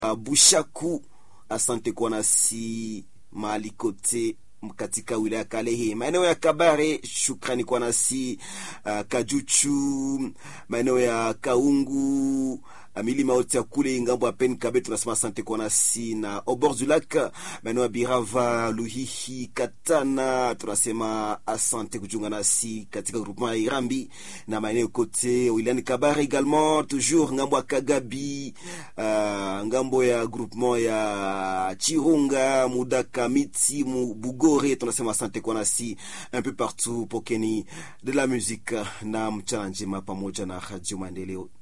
uh, Bushaku, asante kwa nasi mahali kote katika wilaya Kalehe, maeneo ya Kabare, shukrani kwa nasi uh, Kajuchu, maeneo ya Kaungu, uh, milima yote ya kule ngambo ya Pen Kabe, tunasema asante kwa nasi na au bord du lac, maeneo ya Birava, Luhihi, Katana, tunasema asante kujiunga nasi katika groupement ya Irambi na maeneo kote wilayani Kabare également, toujours ngambo ya Kagabi, uh, ngambo ya groupement ya Chirunga, Mudaka, Miti, Bugo Gore, tunasema asante kwa nasi un peu partout. Pokeni de la musique na mchana njema pamoja na Radio Maendeleo.